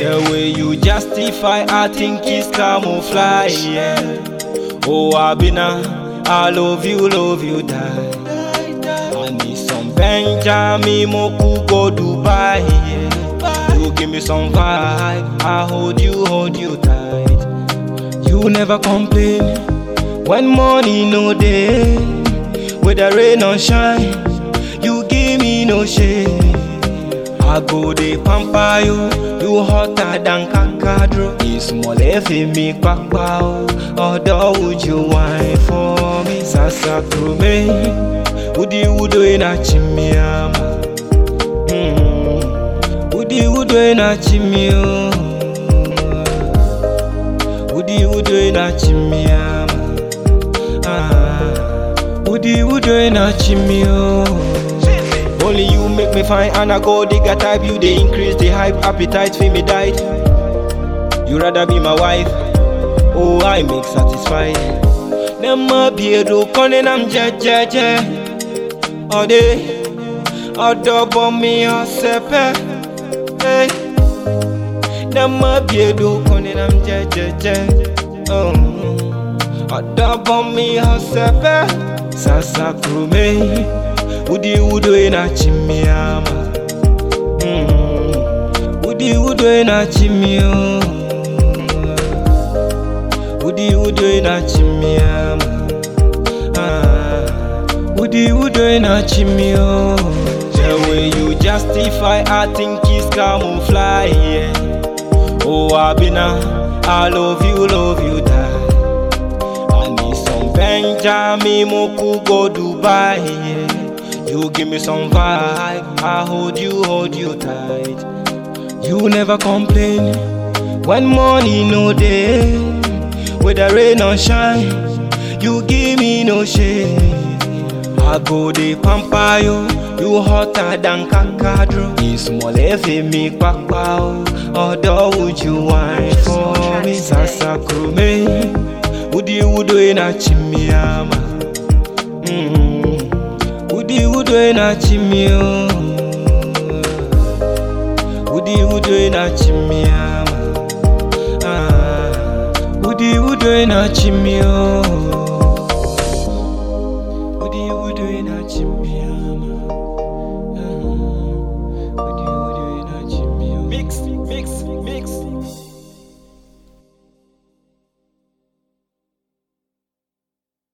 The way you justify, I think it's camouflage. Yeah. Oh, Abina, I love you, love you, die. I need some Benjamin Moku go Dubai. Yeah. You give me some vibe, I hold you, hold you tight. You never complain when money no day, whether rain or shine. You give me no shade. I go dey pamper you, you hotter than kakadro. Ìsúnmọ̀lẹ́ fi mi pápá o, ọ̀dọ́ ojú wine for me. Sasa krome, udi udo ina chimiama. Mm. Udi udo ina chimio. Udi udo ina chimiama. Ah. Udi udo ina chimio. Only you make me fine and I go digger type You they increase the hype, appetite for me diet You rather be my wife Oh I make satisfied Nema biedo kone nam je je je Ode Odo mi osepe Hey Nema biedo kone nam je je je Oh Odo mi osepe Sasa krume Udi udo ina chimiama mm. Udi udo ina chimio Udi udo ina chimiama ah. Udi udo ina chimio The way you justify I think it's camouflage yeah. Oh Abina I love you love you die I need some Benjamin Moku go Dubai yeah. You give me some vibe, I hold you, hold you tight. You never complain when money no day, whether rain or shine. You give me no shade. I go dey pamper you, you hotter than kakadro. Ìsúnmọ̀lẹ́ fi mi pápá o, ọ̀dọ́ ojú wine for me. Sasa krome, udi udo ina chimiama. Mm. Udi udo ina chimio Udi udo ina chimiama ah. Udi udo ina chimio Udi udo ina chimiama ah. Udi udo ina chimio Mix, mix, mix